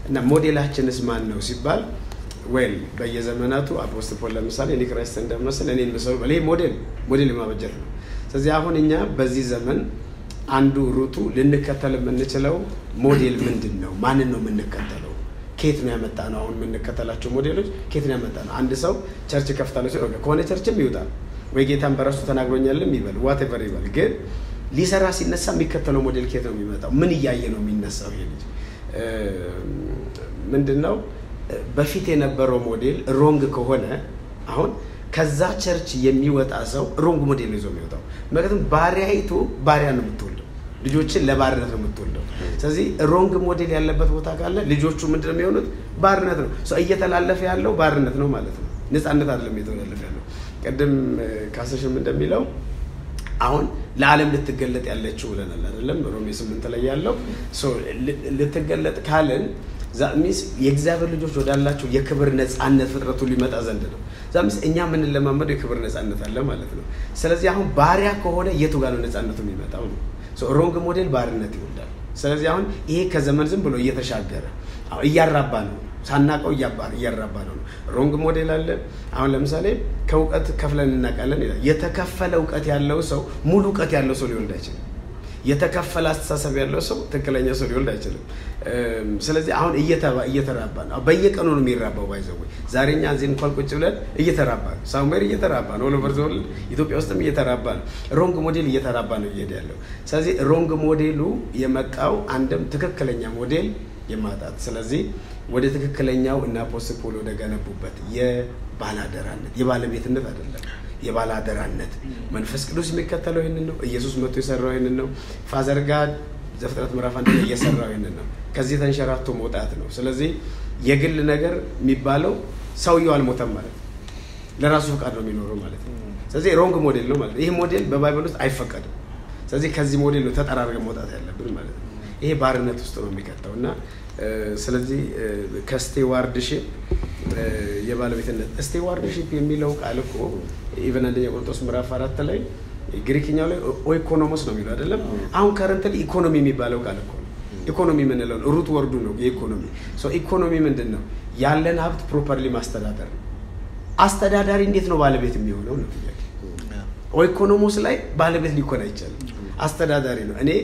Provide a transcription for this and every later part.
እና ሞዴላችንስ ማን ነው ሲባል ዌል በየዘመናቱ አፖስትል ፖል ለምሳሌ እኔ ክርስቶስ እንደምመስል እኔን ምሰሉ ይሄ ሞዴል ሞዴል የማበጀት ነው። ስለዚህ አሁን እኛ በዚህ ዘመን አንዱ ሩቱ ልንከተል የምንችለው ሞዴል ምንድን ነው? ማንን ነው የምንከተለው? ኬት ነው ያመጣ ነው? አሁን የምንከተላቸው ሞዴሎች ኬት ነው ያመጣ ነው? አንድ ሰው ቸርች ከፍታለሁ ሲል ኦኬ፣ ከሆነ ቸርችም ይውጣል ወይ ጌታን በራሱ ተናግሮኛልም ይበል ዋቴቨር ይበል። ግን ሊሰራ ሲነሳ የሚከተለው ሞዴል ኬት ነው የሚመጣው? ምን እያየ ነው የሚነሳው? ይሄ ልጅ ምንድን ነው በፊት የነበረው ሞዴል ሮንግ ከሆነ አሁን ከዛ ቸርች የሚወጣ ሰው ሮንግ ሞዴል ነው ይዞ የሚወጣው። ምክንያቱም ባሪያይቱ ባሪያ ነው የምትወልደው፣ ልጆችን ለባርነት ነው የምትወልደው። ስለዚህ ሮንግ ሞዴል ያለበት ቦታ ካለ ልጆቹ ምንድን ነው የሚሆኑት? ባርነት ነው። ሰው እየተላለፈ ያለው ባርነት ነው ማለት ነው። ነፃነት አይደለም እየተላለፈ ያለው። ቅድም ካሰሽም እንደሚለው አሁን ለዓለም ልትገለጥ ያለችው ብለናል አይደለም? ሮሜ ስምንት ላይ ያለው ልትገለጥ ካልን ዛሚስ የእግዚአብሔር ልጆች ወዳላቸው የክብር ነፃነት ፍጥረቱ ሊመጣ ዘንድ ነው። ዛሚስ እኛ የምንለማመደው የክብር ነፃነት አለ ማለት ነው። ስለዚህ አሁን ባሪያ ከሆነ የቱ ጋር ነው ነፃነቱ የሚመጣው ነው። ሮንግ ሞዴል ባርነት ይወልዳል። ስለዚህ አሁን ይሄ ከዘመን ዝም ብሎ እየተሻገረ እያራባ ነው፣ ሳናቀው እያራባ ነው። ሮንግ ሞዴል አለ። አሁን ለምሳሌ ከእውቀት ከፍለን እናውቃለን ይላል። የተከፈለ እውቀት ያለው ሰው ሙሉ እውቀት ያለው ሰው ሊወልድ አይችልም። የተከፈለ አስተሳሰብ ያለው ሰው ትክክለኛ ሰው ሊወልድ አይችልም። ስለዚህ አሁን እየተራባ ነው። በየቀኑ ነው የሚራባው። ባይዘው ዛሬ እኛ እዚህ እንኳን ቁጭ ብለን እየተራባ ነው። ሳሙኤል እየተራባ ነው። ኦሎቨር ዘ ወርልድ ኢትዮጵያ ውስጥም እየተራባ ነው። ሮንግ ሞዴል እየተራባ ነው እየሄደ ያለው። ስለዚህ ሮንግ ሞዴሉ የመጣው አንድም ትክክለኛ ሞዴል የማጣት ስለዚህ ወደ ትክክለኛው እና አፖስትል ፖል ወደ ገነቡበት የባላደራነት የባለቤትነት አይደለም የባላደራነት መንፈስ ቅዱስ የሚከተለው ይህንን ነው። ኢየሱስ መጥቶ የሰራው ይህንን ነው። ፋዘር ጋር ዘፍጥረት ምዕራፍ አንድ ላይ እየሰራው ይህንን ነው። ከዚህ ተንሸራቶ መውጣት ነው። ስለዚህ የግል ነገር የሚባለው ሰውየው አልሞተም ማለት ነው። ለራሱ ፈቃድ ነው የሚኖረው ማለት ነው። ስለዚህ ሮንግ ሞዴል ነው ማለት ነው። ይህ ሞዴል በባይበል ውስጥ አይፈቀድም። ስለዚህ ከዚህ ሞዴል ነው ተጠራርገን መውጣት ያለብን ማለት ነው። ይሄ ባርነት ውስጥ ነው የሚከተው እና ስለዚህ ከስቴዋርድሽፕ የባለቤትነት ስቴዋርድሽፕ የሚለው ቃል እኮ ኢቨን አንደኛ ቆሮንቶስ ምዕራፍ አራት ላይ ግሪክኛው ላይ ኦኢኮኖሞስ ነው የሚለው አይደለም። አሁን ከረንት ኢኮኖሚ የሚባለው ቃል እኮ ነው። ኢኮኖሚ የምንለው ሩት ወርዱ ነው የኢኮኖሚ ኢኮኖሚ ምንድን ነው? ያለን ሀብት ፕሮፐርሊ ማስተዳደር ነው። አስተዳዳሪ እንዴት ነው ባለቤት የሚሆነው ነው ጥያቄ። ኦኢኮኖሞስ ላይ ባለቤት ሊኮን አይቻልም። አስተዳዳሪ ነው። እኔ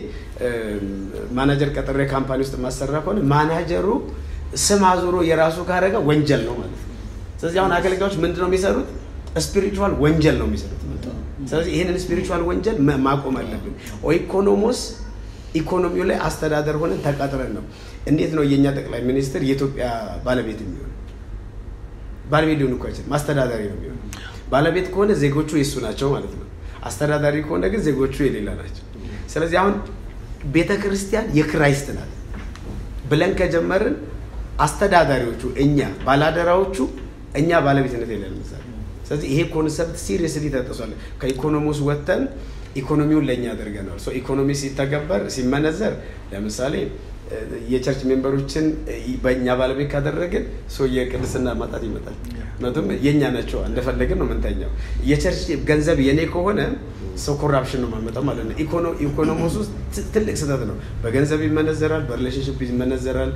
ማናጀር ቀጥሬ ካምፓኒ ውስጥ ማሰራ ከሆነ ማናጀሩ ስም አዙሮ የራሱ ካረገ ወንጀል ነው ማለት ነው። ስለዚህ አሁን አገልጋዮች ምንድን ነው የሚሰሩት? ስፒሪቹዋል ወንጀል ነው የሚሰሩት። ስለዚህ ይህንን ስፒሪቹዋል ወንጀል ማቆም አለብን። ኢኮኖሞስ ኢኮኖሚው ላይ አስተዳደር ሆነን ተቀጥረን ነው። እንዴት ነው የእኛ ጠቅላይ ሚኒስትር የኢትዮጵያ ባለቤት የሚሆን? ባለቤት ሊሆን እኮ አይችልም። አስተዳዳሪ ነው የሚሆን። ባለቤት ከሆነ ዜጎቹ የእሱ ናቸው ማለት ነው። አስተዳዳሪ ከሆነ ግን ዜጎቹ የሌላ ናቸው። ስለዚህ አሁን ቤተ ክርስቲያን የክራይስት ናት ብለን ከጀመርን አስተዳዳሪዎቹ እኛ፣ ባላደራዎቹ እኛ ባለቤትነት የለንም። ስለዚህ ይሄ ኮንሰፕት ሲሪየስሊ ተጥሷል። ከኢኮኖሚውስ ወጥተን ኢኮኖሚውን ለእኛ አድርገናል። ኢኮኖሚ ሲተገበር ሲመነዘር ለምሳሌ የቸርች ሜምበሮችን በእኛ ባለቤት ካደረግን ሰው የቅድስና ማጣት ይመጣል። ምክንያቱም የእኛ ናቸው እንደፈለግን ነው ምንተኛው። የቸርች ገንዘብ የኔ ከሆነ ሰው ኮራፕሽን ነው ማመጣው ማለት ነው። ኢኮኖሚስ ውስጥ ትልቅ ስህተት ነው። በገንዘብ ይመነዘራል፣ በሪሌሽንሽፕ ይመነዘራል፣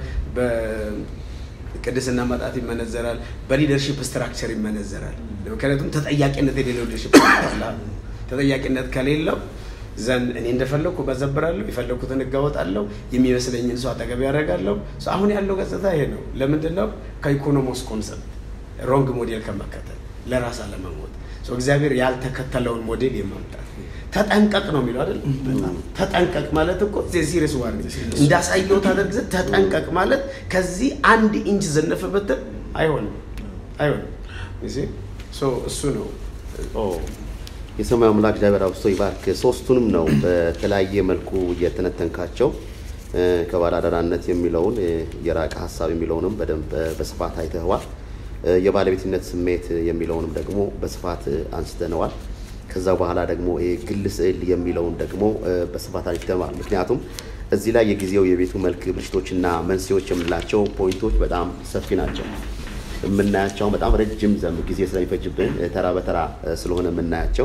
በቅድስና ማጣት ይመነዘራል፣ በሊደርሽፕ ስትራክቸር ይመነዘራል። ምክንያቱም ተጠያቂነት የሌለው ሊደርሽፕ ተጠያቂነት ከሌለው ዘንድ እኔ እንደፈለግኩ በዘብራለሁ፣ የፈለግኩትን እጋወጣለሁ፣ የሚመስለኝን ሰው አጠገብ ያደርጋለሁ። አሁን ያለው ገጽታ ይሄ ነው። ለምንድን ነው? ከኢኮኖሞስ ኮንሰፕት ሮንግ ሞዴል ከመከተል ለራስ አለመሞት እግዚአብሔር ያልተከተለውን ሞዴል የማምጣት ተጠንቀቅ ነው የሚለው አይደል? ተጠንቀቅ ማለት እኮ ሲሪየስ ዋር እንዳሳየው ታደርግ ዘንድ ተጠንቀቅ ማለት ከዚህ አንድ ኢንች ዘነፍ ብትል አይሆንም፣ አይሆንም። እሱ ነው የሰማይ አምላክ እግዚአብሔር አብዝቶ ይባርክ። ሶስቱንም ነው በተለያየ መልኩ እየተነተንካቸው ከባላደራነት የሚለውን የራቀ ሀሳብ የሚለውንም በደንብ በስፋት አይተኸዋል። የባለቤትነት ስሜት የሚለውንም ደግሞ በስፋት አንስተነዋል። ከዛ በኋላ ደግሞ ግል ስዕል የሚለውን ደግሞ በስፋት አንስተነዋል። ምክንያቱም እዚህ ላይ የጊዜው የቤቱ መልክ ብልሽቶችና መንስኤዎች የምንላቸው ፖይንቶች በጣም ሰፊ ናቸው። የምናያቸው በጣም ረጅም ዘም ጊዜ ስለሚፈጅብን ተራ በተራ ስለሆነ የምናያቸው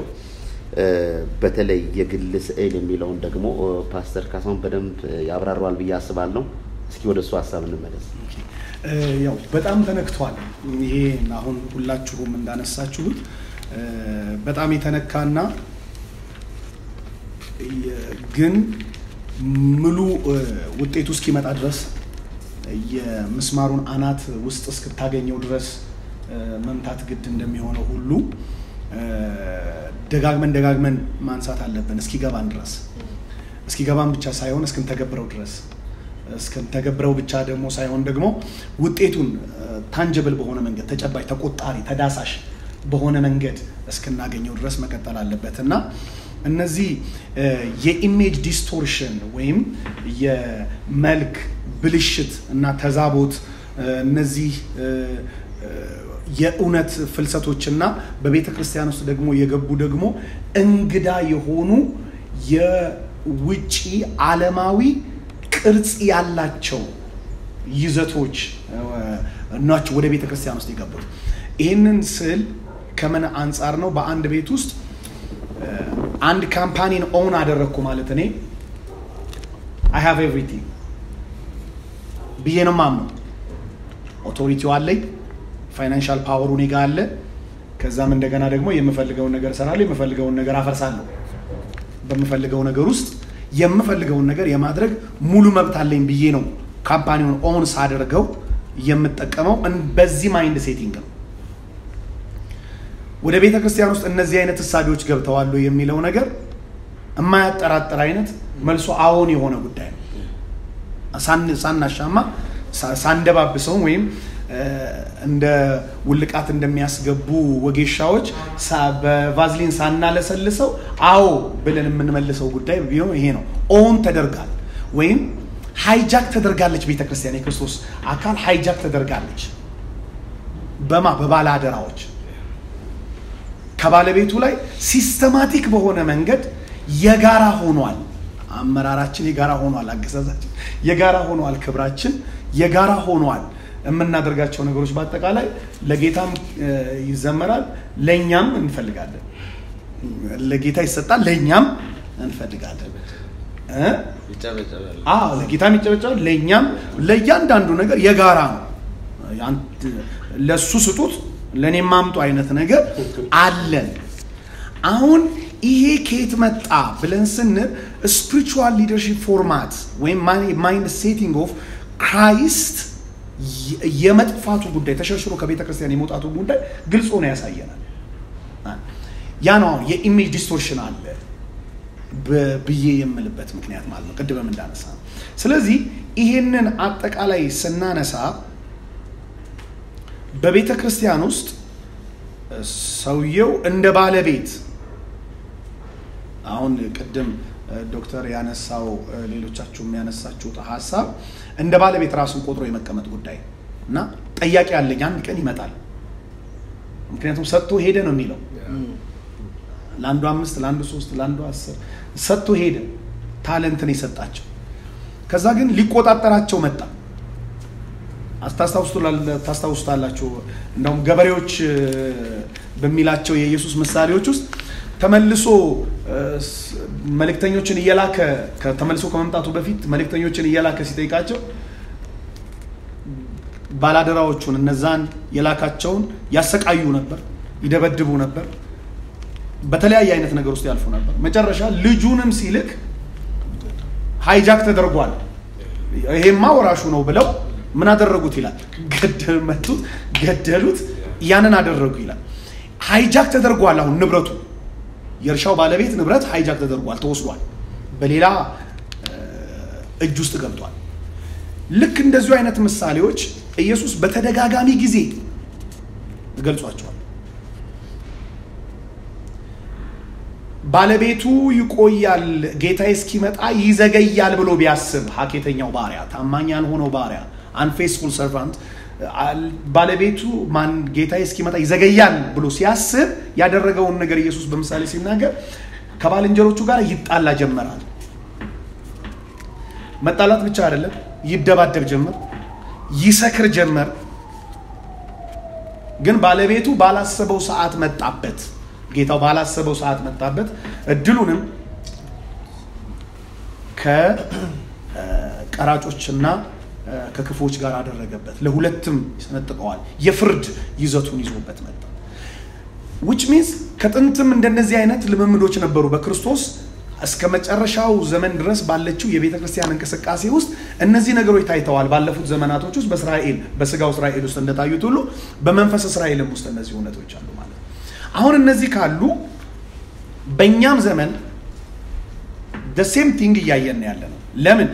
በተለይ የግል ስዕል የሚለውን ደግሞ ፓስተር ካሳሁን በደንብ ያብራረዋል ብዬ አስባለሁ። እስኪ ወደ እሱ ሀሳብ እንመለስ። እ፣ ያው በጣም ተነክቷል። ይሄ አሁን ሁላችሁም እንዳነሳችሁት እ፣ በጣም የተነካና የ- ግን ሙሉ እ፣ ውጤቱ እስኪመጣ ድረስ የምስማሩን አናት ውስጥ እስክታገኘው ድረስ እ፣ መምታት ግድ እንደሚሆነው ሁሉ እ፣ ደጋግመን ደጋግመን ማንሳት አለብን እስኪገባን ድረስ እስኪገባን ብቻ ሳይሆን እስክንተገብረው ድረስ እስክንተገብረው ብቻ ደግሞ ሳይሆን ደግሞ ውጤቱን ታንጀብል በሆነ መንገድ ተጨባጭ፣ ተቆጣሪ፣ ተዳሳሽ በሆነ መንገድ እስክናገኘው ድረስ መቀጠል አለበት እና እነዚህ እ፣ የኢሜጅ ዲስቶርሽን ወይም የመልክ ብልሽት እና ተዛቦት እ፣ እነዚህ እ፣ እ፣ የእውነት ፍልሰቶችና በቤተ ክርስቲያን ውስጥ ደግሞ የገቡ ደግሞ እንግዳ የሆኑ የውጪ ዓለማዊ ቅርጽ ያላቸው ይዘቶች እ፣ ናቸው ወደ ቤተ ክርስቲያን ውስጥ የገቡት። ይህንን ስል ከምን አንጻር ነው? በአንድ ቤት ውስጥ እ፣ አንድ ካምፓኒን ኦውን አደረግኩ ማለት እኔ አይ ሃቭ ኤቭሪቲንግ ብዬ ነው ማምነው። ኦቶሪቲው አለኝ፣ ፋይናንሻል ፓወሩ እኔ ጋ አለ። ከዛም እንደገና ደግሞ የምፈልገውን ነገር እሰራለሁ፣ የምፈልገውን ነገር አፈርሳለሁ። በምፈልገው ነገር ውስጥ የምፈልገውን ነገር የማድረግ ሙሉ መብት አለኝ ብዬ ነው ካምፓኒውን ኦን ሳደርገው የምጠቀመው። እን- በዚህ ማይንድ ሴቲንግ ነው። ወደ ቤተ ክርስቲያን ውስጥ እነዚህ አይነት እሳቤዎች ገብተዋሉ የሚለው ነገር የማያጠራጥር አይነት መልሶ አዎን የሆነ ጉዳይ ነው። ሳን- ሳናሻማ ሳ- ሳንደባብሰውም ወይም እ፣ እንደ ውልቃት እንደሚያስገቡ ወጌሻዎች ሳ- በቫዝሊን ሳናለሰልሰው አዎ ብለን የምንመልሰው ጉዳይ ቢሆን ይሄ ነው። ኦን ተደርጋል ወይም ሃይጃክ ተደርጋለች። ቤተ ክርስቲያን የክርስቶስ አካል ሃይጃክ ተደርጋለች። በማ በባለ አደራዎች ከባለቤቱ ላይ ሲስተማቲክ በሆነ መንገድ የጋራ ሆኗል። አመራራችን የጋራ ሆኗል። አገዛዛችን የጋራ ሆኗል። ክብራችን የጋራ ሆኗል። የምናደርጋቸው ነገሮች በአጠቃላይ ለጌታም እ፣ ይዘመራል፣ ለእኛም እንፈልጋለን። ለጌታ ይሰጣል፣ ለእኛም እንፈልጋለን እ? ይጨበጨባል። አዎ ለጌታም ይጨበጨባል፣ ለእኛም ለእያንዳንዱ ነገር የጋራ ነው። አንተ- ለእሱ ስጡት ለእኔም ማምጡ አይነት ነገር አለን። አሁን ይሄ ከየት መጣ ብለን ስንል ስፒሪቹዋል ሊደርሺፕ ፎርማት ወይም ማይንድ ሴቲንግ ኦፍ ክራይስት የመጥፋቱ ጉዳይ ተሸርሽሮ ከቤተ ክርስቲያን የመውጣቱ ጉዳይ ግልጽ ሆኖ ያሳየናል። ያ ነው አሁን የኢሜጅ ዲስቶርሽን አለ ብ- ብዬ የምልበት ምክንያት ማለት ነው፣ ቅድምም እንዳነሳ ነው። ስለዚህ ይሄንን አጠቃላይ ስናነሳ በቤተ ክርስቲያን ውስጥ እ፣ ሰውየው እንደ ባለቤት አሁን ቅድም እ፣ ዶክተር ያነሳው እ፣ ሌሎቻችሁም ያነሳችሁት ሀሳብ እንደ ባለቤት ራሱን ቆጥሮ የመቀመጥ ጉዳይ እና ጠያቂ ያለኝ አንድ ቀን ይመጣል። ምክንያቱም ሰጥቶ ሄደ ነው የሚለው ለአንዱ አምስት ለአንዱ ሶስት ለአንዱ አስር ሰጥቶ ሄደ። ታለንትን የሰጣቸው ከዛ ግን ሊቆጣጠራቸው መጣ። አስታስታውሱታል- ታስታውሱታላችሁ። እንደውም ገበሬዎች እ፣ በሚላቸው የኢየሱስ ምሳሌዎች ውስጥ ተመልሶ እ፣ ስ- መልእክተኞችን እየላከ ከ- ተመልሶ ከመምጣቱ በፊት መልእክተኞችን እየላከ ሲጠይቃቸው ባላደራዎቹን እነዛን የላካቸውን ያሰቃዩ ነበር፣ ይደበድቡ ነበር፣ በተለያየ አይነት ነገር ውስጥ ያልፉ ነበር። መጨረሻ ልጁንም ሲልክ ሃይጃክ ተደርጓል፣ ይሄማ ወራሹ ነው ብለው ምን አደረጉት ይላል። ገደል መቱት፣ ገደሉት፣ ያንን አደረጉ ይላል። ሃይጃክ ተደርጓል። አሁን ንብረቱ የእርሻው ባለቤት ንብረት ሃይጃክ ተደርጓል፣ ተወስዷል፣ በሌላ እ፣ እጅ ውስጥ ገብቷል። ልክ እንደዚሁ አይነት ምሳሌዎች ኢየሱስ በተደጋጋሚ ጊዜ ገልጿቸዋል። ባለቤቱ ይቆያል፣ ጌታዬ እስኪመጣ ይዘገያል ብሎ ቢያስብ ሀኬተኛው ባሪያ፣ ታማኝ ያልሆነው ባሪያ፣ አንፌስፉል ሰርቫንት ባለቤቱ ማን ጌታዬ እስኪመጣ ይዘገያል ብሎ ሲያስብ ያደረገውን ነገር ኢየሱስ በምሳሌ ሲናገር ከባልንጀሮቹ ጋር ይጣላ ጀመራል። መጣላት ብቻ አይደለም፣ ይደባደብ ጀመር፣ ይሰክር ጀመር። ግን ባለቤቱ ባላሰበው ሰዓት መጣበት። ጌታው ባላሰበው ሰዓት መጣበት። እድሉንም ከቀራጮችና ከክፎች ጋር አደረገበት፣ ለሁለትም ይሰነጥቀዋል። የፍርድ ይዘቱን ይዞበት መጣ። ዊች ሚንስ ከጥንትም እንደነዚህ አይነት ልምምዶች ነበሩ በክርስቶስ እስከ መጨረሻው ዘመን ድረስ ባለችው የቤተ ክርስቲያን እንቅስቃሴ ውስጥ እነዚህ ነገሮች ታይተዋል። ባለፉት ዘመናቶች ውስጥ በእስራኤል በስጋው እስራኤል ውስጥ እንደታዩት ሁሉ በመንፈስ እስራኤልም ውስጥ እነዚህ እውነቶች አሉ ማለት ነው። አሁን እነዚህ ካሉ በእኛም ዘመን ሴም ቲንግ እያየን ያለ ነው። ለምን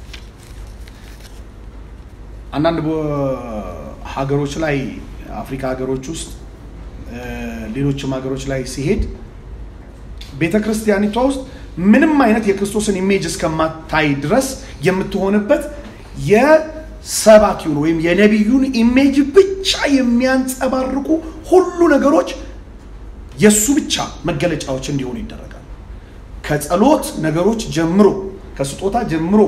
አንዳንድ ሀገሮች ላይ አፍሪካ ሀገሮች ውስጥ ሌሎችም ሀገሮች ላይ ሲሄድ ቤተ ክርስቲያኒቷ ውስጥ ምንም አይነት የክርስቶስን ኢሜጅ እስከማታይ ድረስ የምትሆንበት የሰባኪውን ወይም የነቢዩን ኢሜጅ ብቻ የሚያንጸባርቁ ሁሉ ነገሮች የእሱ ብቻ መገለጫዎች እንዲሆኑ ይደረጋል። ከጸሎት ነገሮች ጀምሮ፣ ከስጦታ ጀምሮ፣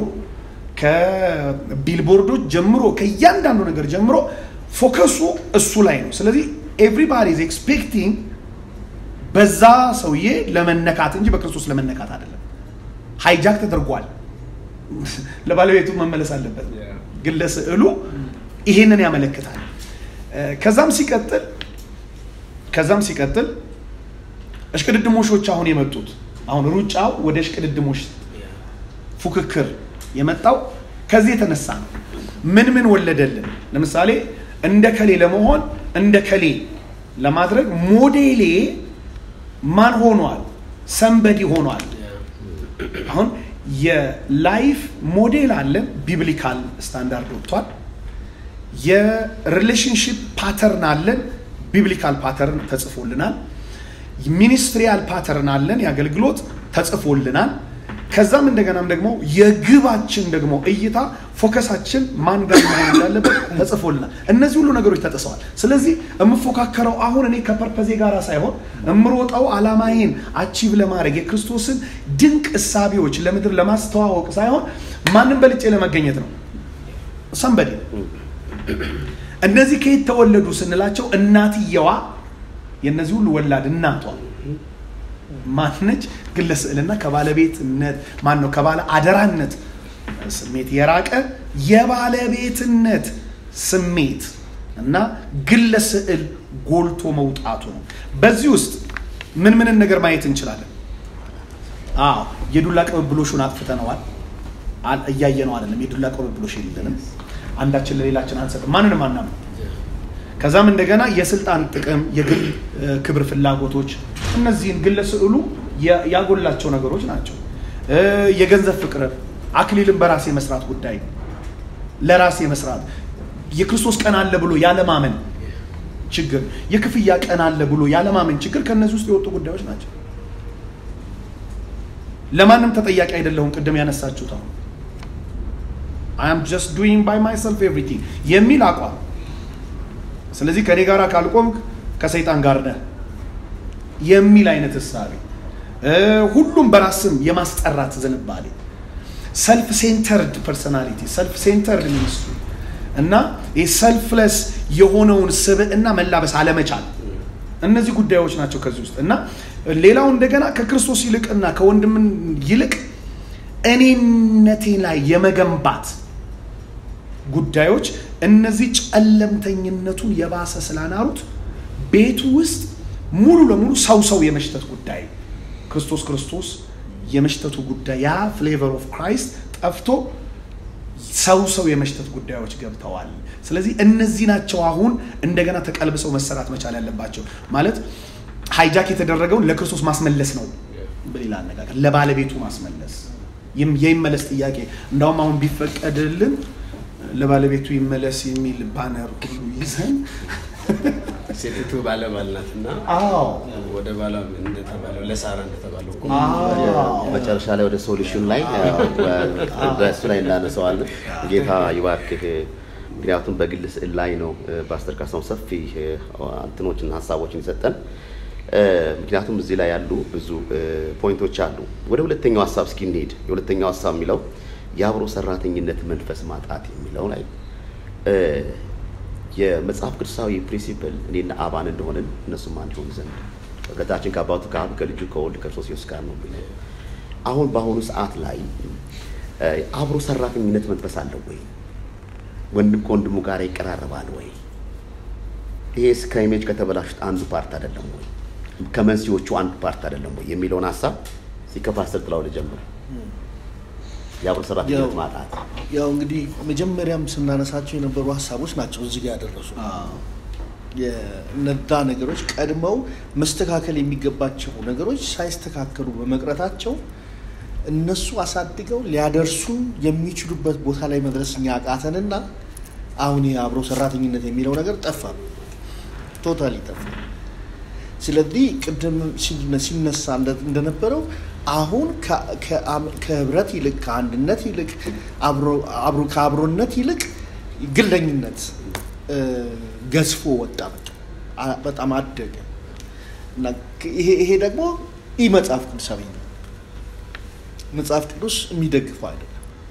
ከቢልቦርዶች ጀምሮ፣ ከእያንዳንዱ ነገር ጀምሮ ፎከሱ እሱ ላይ ነው። ስለዚህ ኤቭሪባዲ ኢዝ ኤክስፔክቲንግ በዛ ሰውዬ ለመነካት እንጂ በክርስቶስ ለመነካት አይደለም። ሃይጃክ ተደርጓል። ለባለቤቱ መመለስ አለበት። ግን ለስዕሉ ይሄንን ያመለክታል። ከዛም ሲቀጥል ከዛም ሲቀጥል እሽቅድድሞሾች አሁን የመጡት አሁን ሩጫው ወደ እሽቅድድሞሽ ፉክክር የመጣው ከዚህ የተነሳ ነው። ምን ምን ወለደልን? ለምሳሌ እንደ ከሌ ለመሆን እንደ ከሌ ለማድረግ ሞዴሌ ማን ሆኗል? ሰንበዲ ሆኗል። አሁን የላይፍ ሞዴል አለን፣ ቢብሊካል ስታንዳርድ ወጥቷል። የሪሌሽንሽፕ ፓተርን አለን፣ ቢብሊካል ፓተርን ተጽፎልናል። ሚኒስትሪያል ፓተርን አለን፣ የአገልግሎት ተጽፎልናል። ከዛም እንደገናም ደግሞ የግባችን ደግሞ እይታ ፎከሳችን ማን ጋር መሆን እንዳለበት ተጽፎልናል። እነዚህ ሁሉ ነገሮች ተጥሰዋል። ስለዚህ የምፎካከረው አሁን እኔ ከፐርፐዜ ጋር ሳይሆን የምሮጠው አላማዬን አቺቭ ለማድረግ የክርስቶስን ድንቅ እሳቤዎች ለምድር ለማስተዋወቅ ሳይሆን ማንም በልጬ ለመገኘት ነው። ሰንበዴ እነዚህ ከየት ተወለዱ ስንላቸው እናትየዋ የእነዚህ ሁሉ ወላድ እናቷ ማነች? ግለ ስዕልና ከባለቤትነት ማን ነው? ከባለ አደራነት ስሜት የራቀ የባለቤትነት ስሜት እና ግለ ስዕል ጎልቶ መውጣቱ ነው። በዚህ ውስጥ ምን ምንን ነገር ማየት እንችላለን? አዎ የዱላ ቅብብሎሹን አጥፍተነዋል። እያየ ነው አይደለም። የዱላ ቅብብሎሽ የለንም። አንዳችን ለሌላችን አንሰጥም። ማንንም አናምን። ከዛም እንደገና የስልጣን ጥቅም፣ የግል ክብር ፍላጎቶች እነዚህን ግለ ስዕሉ ያጎላቸው ነገሮች ናቸው። የገንዘብ ፍቅር፣ አክሊልን በራሴ መስራት ጉዳይ፣ ለራሴ መስራት፣ የክርስቶስ ቀን አለ ብሎ ያለማመን ችግር፣ የክፍያ ቀን አለ ብሎ ያለማመን ችግር ከእነዚህ ውስጥ የወጡ ጉዳዮች ናቸው። ለማንም ተጠያቂ አይደለሁም። ቅድም ያነሳችሁት አሁን አይ አም ጀስት ዱይንግ ባይ ማይሰልፍ ኤቭሪቲንግ የሚል አቋም ስለዚህ ከኔ ጋር ካልቆምክ ከሰይጣን ጋር ነህ የሚል አይነት እሳቤ፣ ሁሉም በራስም የማስጠራት ዝንባሌ፣ ሰልፍ ሴንተርድ ፐርሶናሊቲ፣ ሰልፍ ሴንተርድ ሚኒስትሪ እና ሰልፍለስ የሆነውን ስብዕና መላበስ አለመቻል፣ እነዚህ ጉዳዮች ናቸው ከዚህ ውስጥ እና ሌላው እንደገና ከክርስቶስ ይልቅና ከወንድምን ይልቅ እኔነቴ ላይ የመገንባት ጉዳዮች እነዚህ ጨለምተኝነቱን የባሰ ስላናሩት ቤቱ ውስጥ ሙሉ ለሙሉ ሰው ሰው የመሽተት ጉዳይ ክርስቶስ ክርስቶስ የመሽተቱ ጉዳይ ያ ፍሌቨር ኦፍ ክራይስት ጠፍቶ ሰው ሰው የመሽተት ጉዳዮች ገብተዋል። ስለዚህ እነዚህ ናቸው አሁን እንደገና ተቀልብሰው መሰራት መቻል ያለባቸው። ማለት ሃይጃክ የተደረገውን ለክርስቶስ ማስመለስ ነው። በሌላ አነጋገር ለባለቤቱ ማስመለስ የይመለስ ጥያቄ እንዳውም አሁን ቢፈቀድልን ለባለቤቱ ይመለስ የሚል ባነር ሁሉ ይዘን ሴቲቱ ባለባል ናት እና ወደ ባሏ እንደተባለው ለሳራ እንደተባለው እኮ መጨረሻ ላይ ወደ ሶሉሽን ላይ በእሱ ላይ እንዳነሰዋለን። ጌታ ይባርክህ። ምክንያቱም በግል ስዕል ላይ ነው ፓስተር ካሳሁን ሰፊ እንትኖችን ሀሳቦችን የሰጠን። ምክንያቱም እዚህ ላይ ያሉ ብዙ ፖይንቶች አሉ። ወደ ሁለተኛው ሀሳብ እስኪ እንሄድ። የሁለተኛው ሀሳብ የሚለው የአብሮ ሰራተኝነት መንፈስ ማጣት የሚለው ላይ የመጽሐፍ ቅዱሳዊ ፕሪንሲፕል እኔና አባን እንደሆንን እነሱም አንድ ይሆኑ ዘንድ ከጌታችን ከአባቱ ከአብ ከልጁ ከወልድ ከክርስቶስ ኢየሱስ ጋር ነው የሚለው። አሁን በአሁኑ ሰዓት ላይ አብሮ ሰራተኝነት መንፈስ አለው ወይ? ወንድም ከወንድሙ ጋር ይቀራረባል ወይ? ይሄስ ከኢሜጅ ከተበላሹት አንዱ ፓርት አይደለም ወይ? ከመንስኤዎቹ አንዱ ፓርት አይደለም ወይ የሚለውን ሀሳብ ሲከፋሰል ጥላው ልጀምር። የአብሮ ሰራተኝነት ማጣት ያው እንግዲህ መጀመሪያም ስናነሳቸው የነበሩ ሀሳቦች ናቸው እዚህ ጋር ያደረሱ የነዛ ነገሮች ቀድመው መስተካከል የሚገባቸው ነገሮች ሳይስተካከሉ በመቅረታቸው እነሱ አሳድገው ሊያደርሱ የሚችሉበት ቦታ ላይ መድረስ እኛ አቃተንና አሁን ይሄ አብሮ ሰራተኝነት የሚለው ነገር ጠፋ፣ ቶታሊ ጠፋ። ስለዚህ ቅድም ሲነ- ሲነሳ እንደ- እንደነበረው አሁን ከ- ከአም- ከህብረት ይልቅ ከአንድነት ይልቅ አብሮ- አብሮ ከአብሮነት ይልቅ ግለኝነት እ፣ ገዝፎ ወጣ። በቃ አ- በጣም አደገ እና ክ- ይሄ ይሄ ደግሞ ኢ መጽሐፍ ቅዱሳዊ ነው። መጽሐፍ ቅዱስ የሚደግፈው አይደለም።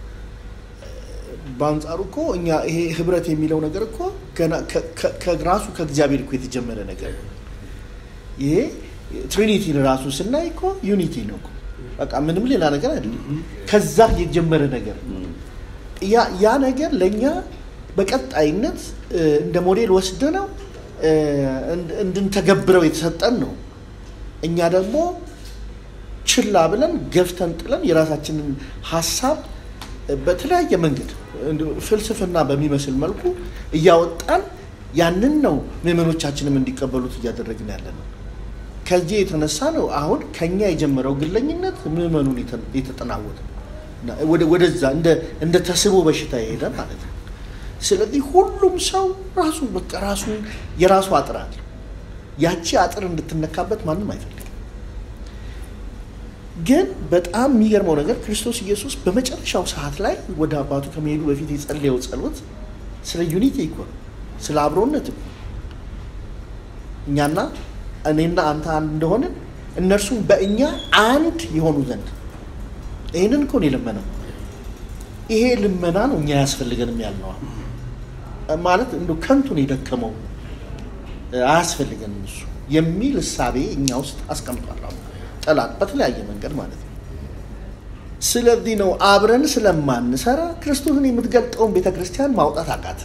በአንጻሩ እኮ እኛ ይሄ ህብረት የሚለው ነገር እኮ ገና ከ- ከ- ከራሱ ከእግዚአብሔር እኮ የተጀመረ ነገር ነው። ይሄ ትሪኒቲን ራሱ ስናይ እኮ ዩኒቲ ነው እኮ በቃ ምንም ሌላ ነገር አይደለም። ከዛ የጀመረ ነገር ነው። ያ ያ ነገር ለእኛ በቀጣይነት እ፣ እንደ ሞዴል ወስደ ነው እንድንተገብረው የተሰጠን ነው። እኛ ደግሞ ችላ ብለን ገፍተን ጥለን የራሳችንን ሀሳብ በተለያየ መንገድ እንዲሁ ፍልስፍና በሚመስል መልኩ እያወጣን ያንን ነው ምዕመኖቻችንም እንዲቀበሉት እያደረግን ያለ ነው። ከዚህ የተነሳ ነው አሁን ከኛ የጀመረው ግለኝነት ምዕመኑን የተ- የተጠናወተ እና ወደ- ወደዛ እንደ እንደ ተስቦ በሽታ የሄደ ማለት ነው። ስለዚህ ሁሉም ሰው ራሱ በቃ ራሱን የራሱ አጥር አለ። ያቺ አጥር እንድትነካበት ማንም አይፈልግም። ግን በጣም የሚገርመው ነገር ክርስቶስ ኢየሱስ በመጨረሻው ሰዓት ላይ ወደ አባቱ ከመሄዱ በፊት የጸለየው ጸሎት ስለ ዩኒቲ እኮ ነው፣ ስለ አብሮነት እኮ ነው። እኛና እኔና አንተ አንድ እንደሆንን እነርሱም በእኛ አንድ የሆኑ ዘንድ ይህንን እኮ ነው የለመነው። ይሄ ልመና ነው እኛ ያስፈልገንም ያልነዋ ማለት እንደ ከንቱን የደከመው አያስፈልገንም እሱ የሚል እሳቤ እኛ ውስጥ አስቀምጧል። አሁን ጠላት በተለያየ መንገድ ማለት ነው። ስለዚህ ነው አብረን ስለማንሰራ ክርስቶስን የምትገልጠውን ቤተ ክርስቲያን ማውጣት አቃተ፣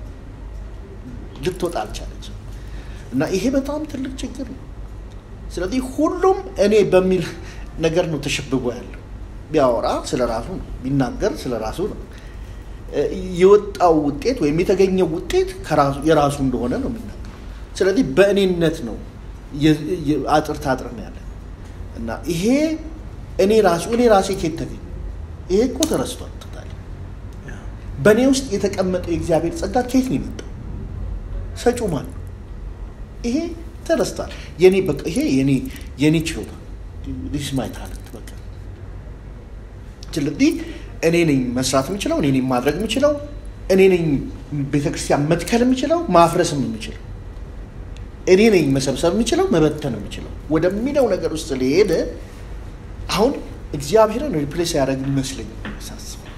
ልትወጣ አልቻለች። እና ይሄ በጣም ትልቅ ችግር ነው። ስለዚህ ሁሉም እኔ በሚል ነገር ነው ተሸብቦ ያለው። ቢያወራ ስለ ራሱ ነው፣ ቢናገር ስለ ራሱ ነው። እ፣ የወጣው ውጤት ወይም የተገኘው ውጤት ከራሱ የራሱ እንደሆነ ነው የሚናገር። ስለዚህ በእኔነት ነው የ- የ- አጥር ታጥር ነው ያለ እና ይሄ እኔ ራሱ እኔ ራሴ ኬት ተገኘ ይሄ እኮ ተረስቷል። ቶታሊ በእኔ ውስጥ የተቀመጠው የእግዚአብሔር ጸጋ ኬት ነው የመጣው? ሰጪው ማን ነው? ይሄ ተረስቷል። የኔ በቃ ይሄ የኔ የኔ ችሎታ ዲስ ማይ ታለንት በቃ ስለዚህ እኔ ነኝ መስራት የምችለው፣ እኔ ነኝ ማድረግ የምችለው፣ እኔ ነኝ ቤተክርስቲያን መትከል የምችለው፣ ማፍረስም የምችለው፣ እኔ ነኝ መሰብሰብ የምችለው፣ መበተን የምችለው ወደሚለው ነገር ውስጥ ሊሄድ አሁን እግዚአብሔርን ሪፕሌስ ያደረግ ይመስለኝ ሳስበው።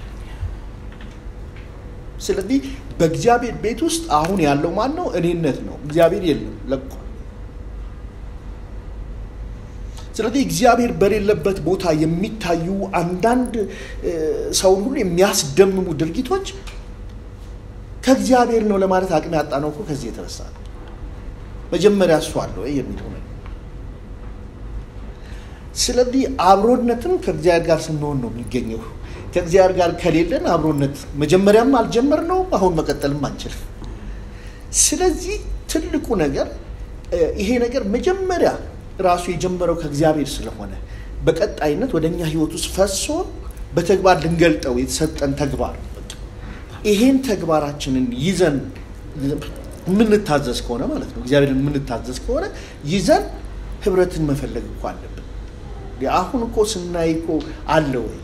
ስለዚህ በእግዚአብሔር ቤት ውስጥ አሁን ያለው ማን ነው? እኔነት ነው። እግዚአብሔር የለም ለቋል። ስለዚህ እግዚአብሔር በሌለበት ቦታ የሚታዩ አንዳንድ እ፣ ሰውን ሁሉ የሚያስደምሙ ድርጊቶች ከእግዚአብሔር ነው ለማለት አቅም ያጣ ነው እኮ ከዚህ የተነሳ ነው። መጀመሪያ እሱ አለ ወይ የሚለው ነገር። ስለዚህ አብሮነትም ከእግዚአብሔር ጋር ስንሆን ነው የሚገኘው። ከእግዚአብሔር ጋር ከሌለን አብሮነት መጀመሪያም አልጀመርነው፣ አሁን መቀጠልም አንችልም። ስለዚህ ትልቁ ነገር እ፣ ይሄ ነገር መጀመሪያ ራሱ የጀመረው ከእግዚአብሔር ስለሆነ በቀጣይነት ወደ እኛ ህይወት ውስጥ ፈሶ በተግባር ልንገልጠው የተሰጠን ተግባር ነው። በቃ ይሄን ተግባራችንን ይዘን የምንታዘዝ ከሆነ ማለት ነው እግዚአብሔርን የምንታዘዝ ከሆነ ይዘን ህብረትን መፈለግ እኮ አለብን። አሁን እኮ ስናይ እኮ አለ ወይ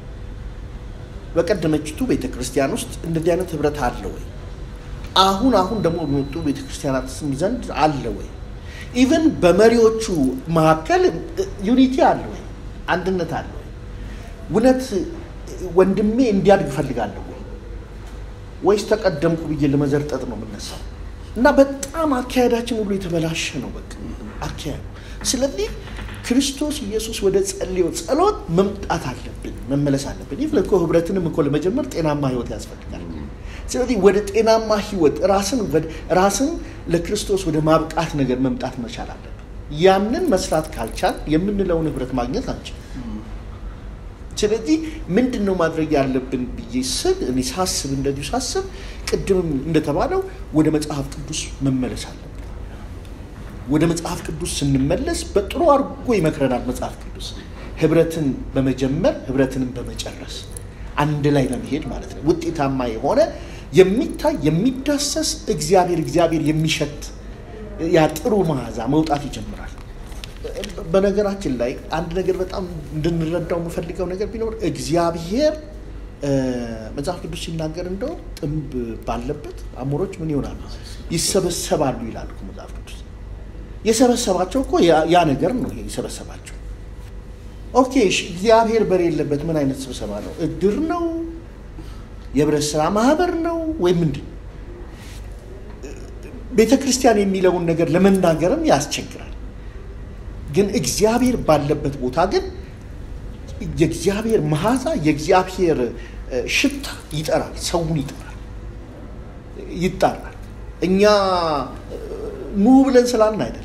በቀደመችቱ ቤተ ክርስቲያን ውስጥ እንደዚህ አይነት ህብረት አለ ወይ? አሁን አሁን ደግሞ በመጡ ቤተ ክርስቲያናት ዘንድ አለ ወይ? ኢቨን በመሪዎቹ መካከል ዩኒቲ አለ ወይ? አንድነት አለ ወይ? እውነት ወንድሜ እንዲያድግ እፈልጋለሁ ወይ? ወይስ ተቀደምኩ ብዬ ለመዘርጠጥ ነው የምነሳው? እና በጣም አካሄዳችን ሁሉ የተበላሸ ነው በቃ አካሄዱ። ስለዚህ ክርስቶስ ኢየሱስ ወደ ጸልዮ ጸሎት መምጣት አለብን፣ መመለስ አለብን። ይህ እኮ ህብረትንም እኮ ለመጀመር ጤናማ ህይወት ያስፈልጋል። ስለዚህ ወደ ጤናማ ህይወት ራስን ወደ- ራስን ለክርስቶስ ወደ ማብቃት ነገር መምጣት መቻል አለብን። ያንን መስራት ካልቻል የምንለውን ህብረት ማግኘት አንችል። ስለዚህ ምንድን ነው ማድረግ ያለብን ብዬ ስል እኔ ሳስብ እንደዚሁ ሳስብ ቅድምም እንደተባለው ወደ መጽሐፍ ቅዱስ መመለስ አለብን። ወደ መጽሐፍ ቅዱስ ስንመለስ በጥሩ አድርጎ ይመክረናል መጽሐፍ ቅዱስ ህብረትን በመጀመር ህብረትንም በመጨረስ አንድ ላይ በመሄድ ማለት ነው። ውጤታማ የሆነ የሚታይ የሚዳሰስ እግዚአብሔር እግዚአብሔር የሚሸት ያ ጥሩ መዓዛ መውጣት ይጀምራል። በነገራችን ላይ አንድ ነገር በጣም እንድንረዳው የምፈልገው ነገር ቢኖር እግዚአብሔር እ፣ መጽሐፍ ቅዱስ ሲናገር እንደው ጥንብ ባለበት አሞሮች ምን ይሆናሉ? ይሰበሰባሉ ይላል እኮ መጽሐፍ ቅዱስ። የሰበሰባቸው እኮ ያ- ያ ነገር ነው። ይሄ የሰበሰባቸው ኦኬ። እሺ፣ እግዚአብሔር በሌለበት ምን አይነት ስብሰባ ነው? እድር ነው? የህብረት ስራ ማህበር ነው ወይ ምንድን ነው? ቤተ ክርስቲያን የሚለውን ነገር ለመናገርም ያስቸግራል። ግን እግዚአብሔር ባለበት ቦታ ግን የእግዚአብሔር መዓዛ የእግዚአብሔር እ፣ ሽታ ይጠራል፣ ሰውን ይጠራል፣ ይጣራል። እኛ እ፣ ኑ ብለን ስላልን አይደለም፣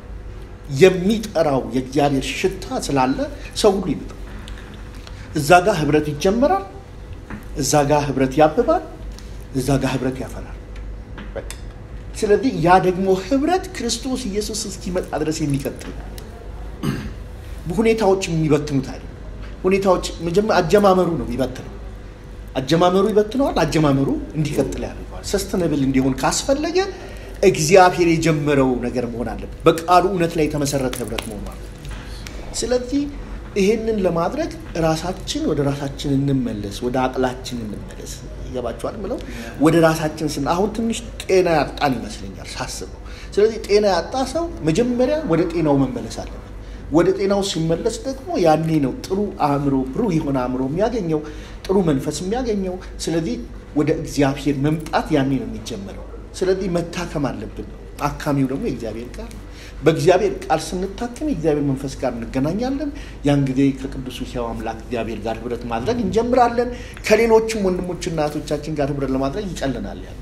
የሚጠራው የእግዚአብሔር ሽታ ስላለ ሰው ሁሉ ይመጣል። እዛ ጋር ህብረት ይጀመራል፣ እዛ ጋር ህብረት ያብባል፣ እዛ ጋር ህብረት ያፈራል። በቃ ስለዚህ ያ ደግሞ ህብረት ክርስቶስ ኢየሱስ እስኪመጣ ድረስ የሚቀጥል ነው። ሁኔታዎች የሚበትኑት አይደለም። ሁኔታዎች መጀመሪያ አጀማመሩ ነው የሚበትነው። አጀማመሩ ይበትነዋል። አጀማመሩ እንዲቀጥል ያደርገዋል። ሰስተነብል እንዲሆን ካስፈለገ እግዚአብሔር የጀመረው ነገር መሆን አለበት። በቃሉ እውነት ላይ የተመሰረተ ህብረት መሆን አለበት። ስለዚህ ይሄንን ለማድረግ ራሳችን ወደ ራሳችን እንመለስ፣ ወደ አቅላችን እንመለስ። ይገባችኋል ምለው ወደ ራሳችን ስን አሁን ትንሽ ጤና ያጣን ይመስለኛል ሳስበው። ስለዚህ ጤና ያጣ ሰው መጀመሪያ ወደ ጤናው መመለስ አለበት። ወደ ጤናው ሲመለስ ደግሞ ያኔ ነው ጥሩ አእምሮ፣ ብሩህ የሆነ አእምሮ የሚያገኘው፣ ጥሩ መንፈስ የሚያገኘው። ስለዚህ ወደ እግዚአብሔር መምጣት ያኔ ነው የሚጀመረው። ስለዚህ መታከም አለብን። አካሚው ደግሞ የእግዚአብሔር ቃል ነው። በእግዚአብሔር ቃል ስንታከም የእግዚአብሔር መንፈስ ጋር እንገናኛለን። ያን ጊዜ ከቅዱሱ ሕያው አምላክ እግዚአብሔር ጋር ህብረት ማድረግ እንጀምራለን። ከሌሎችም ወንድሞችና እህቶቻችን ጋር ህብረት ለማድረግ ይጨልናል። ያ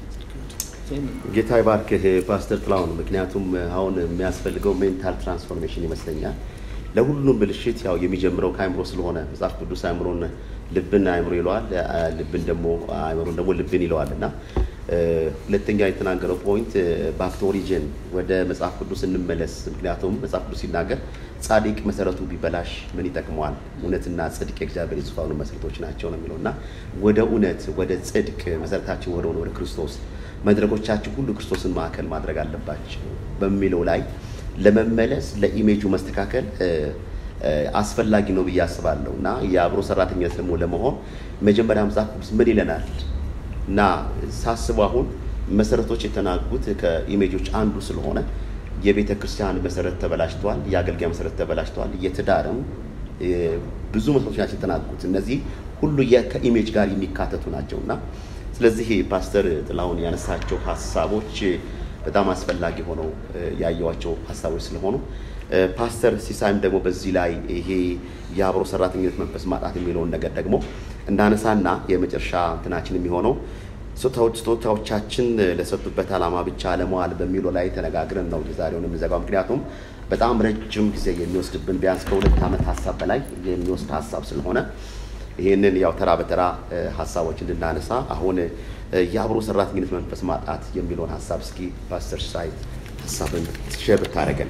ጌታ ይባርክህ ፓስተር ጥላሁን። ምክንያቱም አሁን የሚያስፈልገው ሜንታል ትራንስፎርሜሽን ይመስለኛል። ለሁሉም ብልሽት ያው የሚጀምረው ከአእምሮ ስለሆነ መጽሐፍ ቅዱስ አእምሮን ልብን አእምሮ ይለዋል፣ አ- ልብን ደግሞ አእምሮን ደግሞ ልብን ይለዋል እና እ፣ ሁለተኛ የተናገረው ፖይንት ባክ ቱ ኦሪጅን ወደ መጽሐፍ ቅዱስ እንመለስ። ምክንያቱም መጽሐፍ ቅዱስ ሲናገር ጻድቅ መሰረቱ ቢበላሽ ምን ይጠቅመዋል? እውነትና ጽድቅ የእግዚአብሔር የዙፋኑ መሰረቶች ናቸው ነው የሚለው እና ወደ እውነት ወደ ጽድቅ መሰረታችን ወደ ሆነ ወደ ክርስቶስ መድረኮቻችን ሁሉ ክርስቶስን ማዕከል ማድረግ አለባቸው በሚለው ላይ ለመመለስ ለኢሜጁ መስተካከል እ፣ እ፣ አስፈላጊ ነው ብዬ አስባለሁ እና የአብሮ ሰራተኝነት ደግሞ ለመሆን መጀመሪያ መጽሐፍ ቅዱስ ምን ይለናል እና ሳስቡ አሁን መሰረቶች የተናጉት ከኢሜጆች አንዱ ስለሆነ የቤተ ክርስቲያን መሰረት ተበላሽቷል፣ የአገልጋይ መሰረት ተበላሽቷል፣ የትዳርም እ፣ ብዙ መሰረቶች ናቸው የተናጉት። እነዚህ ሁሉ የ- ከኢሜጅ ጋር የሚካተቱ ናቸው እና ስለዚህ ፓስተር ጥላሁን ያነሳቸው ሀሳቦች በጣም አስፈላጊ ሆነው እ፣ ያየዋቸው ሀሳቦች ስለሆኑ እ፣ ፓስተር ሲሳይም ደግሞ በዚህ ላይ ይሄ የአብሮ ሰራተኝነት መንፈስ ማጣት የሚለውን ነገር ደግሞ እንዳነሳና የመጨረሻ እንትናችን የሚሆነው ስጦታዎች ስጦታዎቻችን ለሰጡበት ዓላማ ብቻ ለመዋል በሚለው ላይ ተነጋግረን ነው የዛሬውን የምንዘጋው። ምክንያቱም በጣም ረጅም ጊዜ የሚወስድብን ቢያንስ ከሁለት ዓመት ሀሳብ በላይ የሚወስድ ሀሳብ ስለሆነ ይህንን ያው ተራ በተራ እ፣ ሀሳቦች እንድናነሳ አሁን እ፣ የአብሮ ሰራተኝነት መንፈስ ማጣት የሚለውን ሀሳብ እስኪ ፓስተር ሳይ ሀሳብን ሼር ብታደርገን።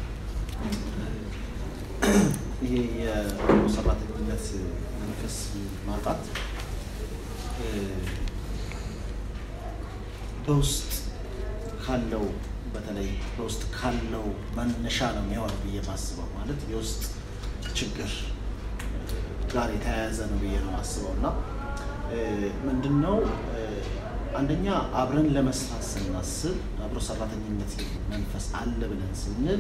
ይሄ የአብሮ ሰራተኝነት መንፈስ ማጣት እ፣ በውስጥ ካለው በተለይ በውስጥ ካለው መነሻ ነው የሚሆነው ብዬ ማስበው ማለት የውስጥ ችግር ጋር የተያያዘ ነው ብዬ ነው ማስበው እና እ፣ ምንድን ነው እ፣ አንደኛ አብረን ለመስራት ስናስብ አብሮ ሰራተኝነት መንፈስ አለ ብለን ስንል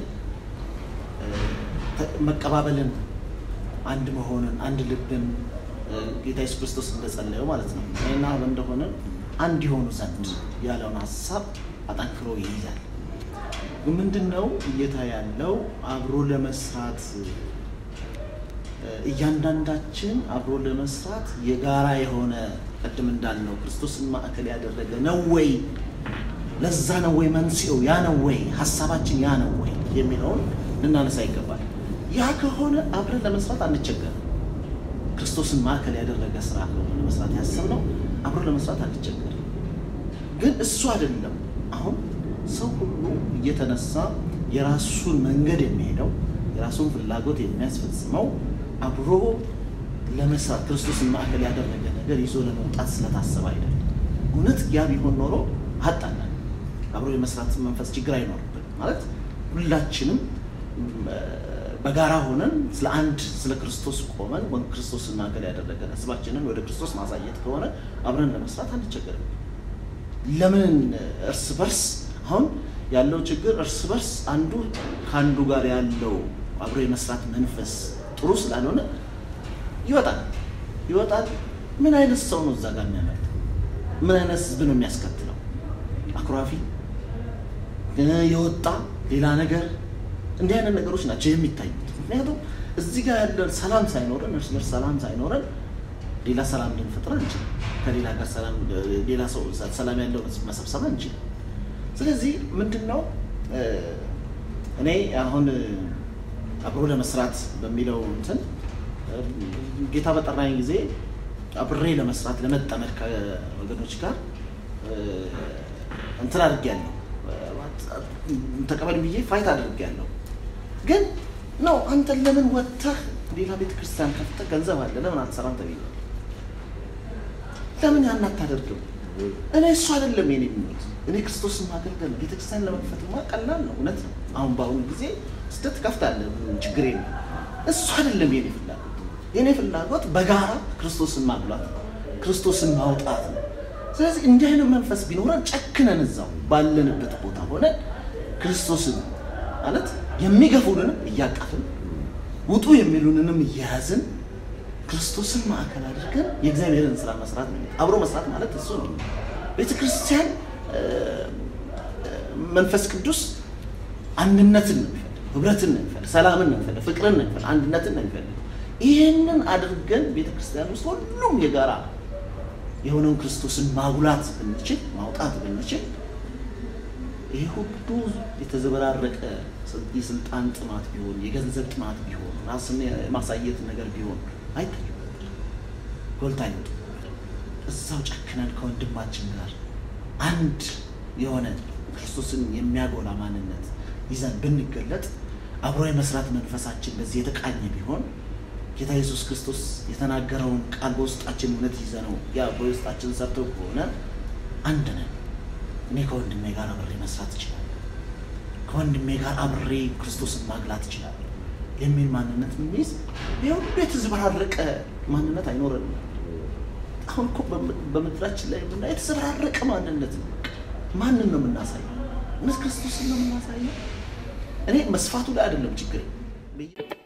ተ- መቀባበልን አንድ መሆንን አንድ ልብን እ፣ ጌታ ኢየሱስ ክርስቶስ እንደጸለየው ማለት ነው እኔና አብ እንደሆነ አንድ የሆኑ ዘንድ ያለውን ሀሳብ አጠንክሮ ይይዛል። ግን ምንድን ነው እየታ ያለው አብሮ ለመስራት እያንዳንዳችን አብሮ ለመስራት የጋራ የሆነ ቅድም እንዳልነው ክርስቶስን ማዕከል ያደረገ ነው ወይ? ለዛ ነው ወይ መንስኤው ያ ነው ወይ? ሀሳባችን ያ ነው ወይ የሚለውን ልናነሳ ይገባል። ያ ከሆነ አብረን ለመስራት አንቸገርም። ክርስቶስን ማዕከል ያደረገ ስራ ነው ለመስራት ያሰብነው፣ አብሮ ለመስራት አንቸገርም። ግን እሱ አይደለም አሁን ሰው ሁሉ እየተነሳ የራሱን መንገድ የሚሄደው የራሱን ፍላጎት የሚያስፈጽመው አብሮ ለመስራት ክርስቶስን ማዕከል ያደረገ ነገር ይዞ ለመውጣት ስለታሰበ አይደለም። እውነት ያ ቢሆን ኖሮ አጣናል። አብሮ የመስራት መንፈስ ችግር አይኖርብን ማለት ሁላችንም በጋራ ሆነን ስለ አንድ ስለ ክርስቶስ ቆመን ወይም ክርስቶስን ማዕከል ያደረገ ህዝባችንን ወደ ክርስቶስ ማሳየት ከሆነ አብረን ለመስራት አንቸገርም። ለምን እርስ በርስ አሁን ያለው ችግር እርስ በርስ አንዱ ከአንዱ ጋር ያለው አብሮ የመስራት መንፈስ ጥሩ ስላልሆነ ይወጣል ይወጣል። ምን አይነት ሰው ነው እዛ ጋር የሚያመጣው? ምን አይነት ህዝብ ነው የሚያስከትለው? አኩራፊ የወጣ ሌላ ነገር እንዲህ አይነት ነገሮች ናቸው የሚታዩት። ምክንያቱም እዚህ ጋር ያለን ሰላም ሳይኖረን እርስ በርስ ሰላም ሳይኖረን ሌላ ሰላም ልንፈጥር አንችልም። ከሌላ ጋር ሰላም ሌላ ሰው ሰላም ያለው ህዝብ መሰብሰብ አንችልም። ስለዚህ ምንድን ነው እኔ አሁን አብሮ ለመስራት በሚለው እንትን ጌታ በጠራኝ ጊዜ አብሬ ለመስራት ለመጠመድ ከወገኖች ጋር እንትን አድርጌያለሁ። ተቀበል ብዬ ፋይት አድርጌያለሁ። ግን ነው አንተን ለምን ወጥተህ ሌላ ቤተ ክርስቲያን ከፍተህ ገንዘብ አለ ለምን አትሰራም ተብዬ ለምን ያን አታደርግም? እኔ እሱ አይደለም የኔ ምኞት። እኔ ክርስቶስን ማገልገል ነው። ቤተክርስቲያን ለመክፈትማ ቀላል ነው፣ እውነት ነው። አሁን በአሁኑ ጊዜ ስደት ከፍታለህ፣ ችግር የለም። እሱ አይደለም የኔ ፍላጎት። የኔ ፍላጎት በጋራ ክርስቶስን ማጉላት ነው፣ ክርስቶስን ማውጣት ነው። ስለዚህ እንዲህ አይነት መንፈስ ቢኖረን ጨክነን እዛው ባለንበት ቦታ ሆነን ክርስቶስን ማለት የሚገፉንንም እያቀፍን ውጡ የሚሉንንም እየያዝን ክርስቶስን ማዕከል አድርገን የእግዚአብሔርን ስራ መስራት ነው። አብሮ መስራት ማለት እሱ ነው። ቤተ ክርስቲያን መንፈስ ቅዱስ አንድነትን ነው የሚፈልግ፣ ህብረትን ነው የሚፈልግ፣ ሰላምን ነው የሚፈልግ፣ ፍቅርን ነው የሚፈልግ፣ አንድነትን ነው የሚፈልግ። ይህንን አድርገን ቤተ ክርስቲያን ውስጥ ሁሉም የጋራ የሆነውን ክርስቶስን ማጉላት ብንችል ማውጣት ብንችል ይህ ሁሉ የተዘበራረቀ የስልጣን ጥማት ቢሆን የገንዘብ ጥማት ቢሆን ራስን የማሳየት ነገር ቢሆን አይታዩ ጎልታ አይወጡ። እዛው ጨክነን ከወንድማችን ጋር አንድ የሆነ ክርስቶስን የሚያጎላ ማንነት ይዘን ብንገለጥ አብሮ የመስራት መንፈሳችን በዚህ የተቃኘ ቢሆን ጌታ ኢየሱስ ክርስቶስ የተናገረውን ቃል በውስጣችን እውነት ይዘ ነው ያ በውስጣችን ሰርቶ ከሆነ አንድ ነን። እኔ ከወንድሜ ጋር አብሬ መስራት እችላለሁ፣ ከወንድሜ ጋር አብሬ ክርስቶስን ማግላት እችላለሁ የሚል ማንነት የሚይዝ የሁሉ የተዘበራረቀ ማንነት አይኖረንም። አሁን እኮ በምድራችን ላይ የምና የተዘበራረቀ ማንነት ነው። ማንን ነው የምናሳየው? እውነት ክርስቶስን ነው የምናሳየው? እኔ መስፋቱ ላይ አይደለም ችግር